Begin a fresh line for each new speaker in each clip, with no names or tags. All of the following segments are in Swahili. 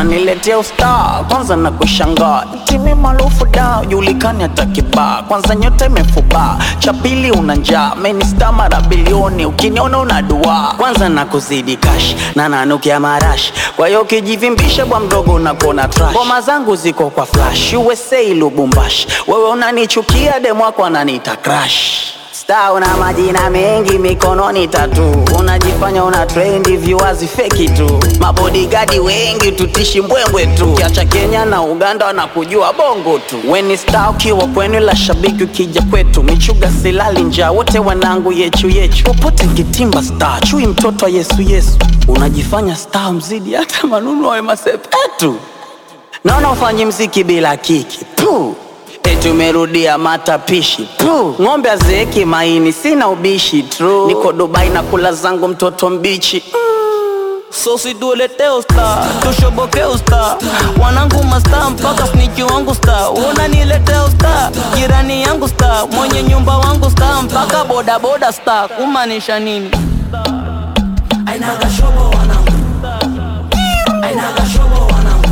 unaniletea ustaa kwanza na kushangaa timi maarufu da julikani hata kibaa kwanza nyota imefubaa cha pili una njaa menista mara bilioni ukiniona una dua kwanza na kuzidi kash na nanukia marash kwa hiyo ukijivimbisha bwa mdogo unakona trash ngoma zangu ziko kwa flash USA Lubumbashi wewe unanichukia demwako ananiita crash Star una majina mengi mikononi tatu, unajifanya una trendi viewers feki tu, mabodigadi wengi tutishi mbwembwe tu, kiacha Kenya na Uganda wanakujua bongo tu. Weni star ukiwa kwenu, la shabiki ukija kwetu, michuga silali njaa, wote wanangu yechu yechu, popote nkitimba star, chui mtoto wa Yesu Yesu, unajifanya star mzidi hata manunu wa masepetu, naona ufanyi mziki bila kiki Puh. Eti umerudia matapishi tu, ng'ombe azeeki maini, sina ubishi tu, niko Dubai na kula zangu mtoto mbichi
So situletee usta, tushoboke usta, wanangu masta mpaka sniki wangu sta, unaniletea usta, jirani yangu sta, mwenye nyumba wangu sta, mpaka boda boda sta, kumaanisha nini?
Ainaga shobo wanangu Ainaga shobo wanangu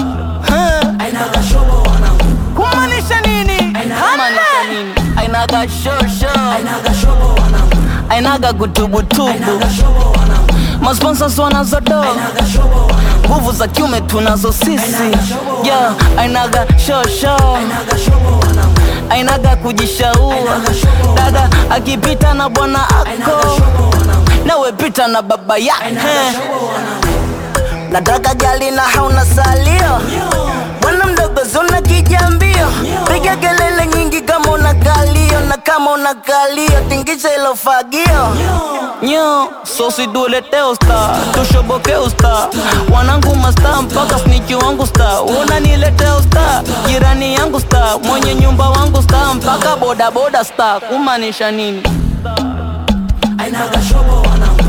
Ainaga shobo wanangu
Kumaanisha nini? Kumaanisha nini? Ainaga shosho,
Ainaga shobo wanangu
ainaga gutubutubu,
Ainaga shobo wanangu
masponsors wanazodo
Ainaga shobo wanangu
nguvu za kiume tunazo sisi, yeah, ainaga shosho
Ainaga shobo wanangu
ainaga kujishaua dada akipita na bwana
Ainaga
ako
shobo wanangu
nawe pita na baba yake
Ainaga shobo wanangu
nataka gali na hauna salio bwana mdogo zuna kijambio piga kelele nyingi kama una kalio na kama una kalio tingisha ilo fagio nyo sosi dulete usta tushoboke usta wanangu masta mpaka sniki wangu sta unaniletea usta jirani yangu sta mwenye nyumba wangu sta mpaka bodaboda sta kumaanisha nini
Ainaga shobo wanangu